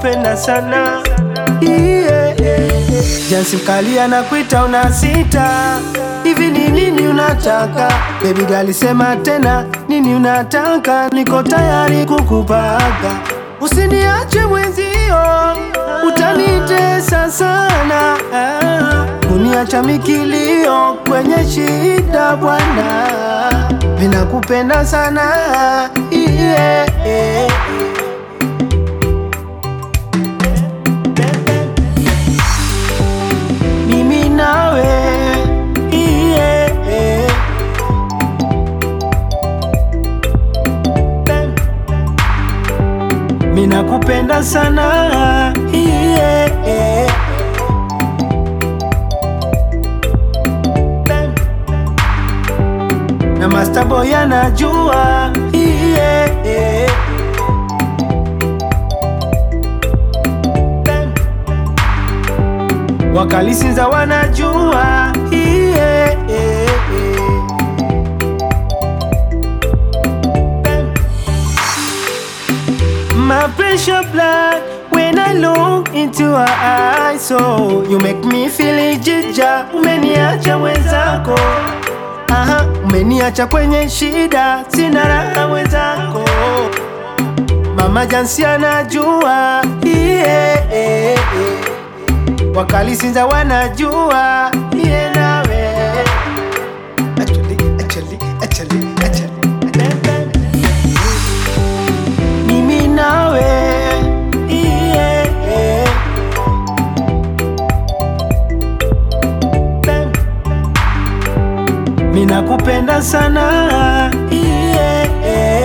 nakupenda sana yeah, yeah. Jansi mkali anakuita una sita hivi ni nini unataka baby gali sema tena nini unataka niko tayari kukupaga usiniache mwenzio utanitesa sana uniacha mikilio kwenye shida bwana vinakupenda sana yeah, yeah. mimi nawe yeah, yeah. Mina kupenda sana yeah, yeah. Na Master Boy anajua yeah, yeah. Wakalisinza wanajua yeah, yeah, yeah. My pressure blood when I look into her eyes So you make me feel jija Umeniacha mwenzako Aha, umeniacha kwenye shida Sina raha mwenzako Mama Jansi anajua yeah, yeah, yeah. Wakali Sinza wanajua yeah, nawe Actually, actually, actually, actually mimi nawe yeah, yeah. Mina kupenda sana yeah, yeah.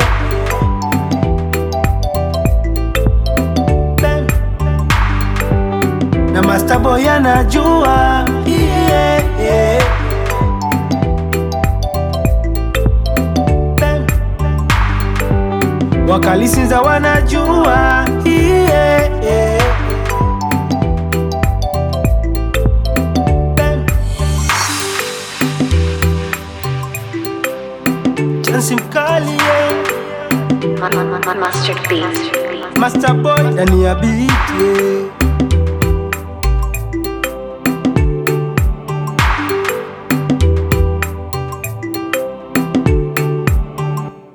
Na Master Boy anajua yeah, yeah. Wakalisinza wanajua yeah, yeah. Chansi mkali yeah. Mustard Beats. Master Boy ndani ya beat yeah.